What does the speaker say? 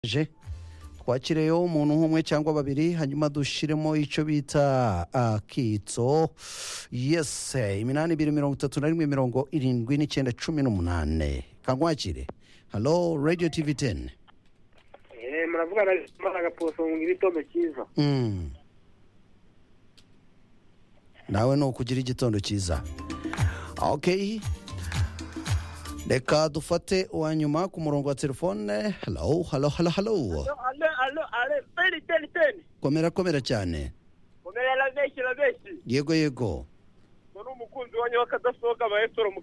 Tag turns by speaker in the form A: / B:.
A: je twakireyo umuntu nk'umwe cyangwa babiri hanyuma dushyiremo icyo bita akitso yese iminani ibiri mirongo itatu na rimwe mirongo irindwi n'icyenda cumi n'umunane kankwakire halo radiyo tivi teni
B: Eh, muravugana n'Imana gaposo ngo igitondo cyiza
A: Mm. nawe ni ukugira igitondo cyiza ok reka dufate uwa nyuma ku murongo wa telefone halo halo halo halo
C: alo alo alo peni teni teni
A: komera komera cyane
C: umera la benshi la benshi
A: yego yego
C: ngo ni umukunzi wanyu w'akadasohoka abahetoro mu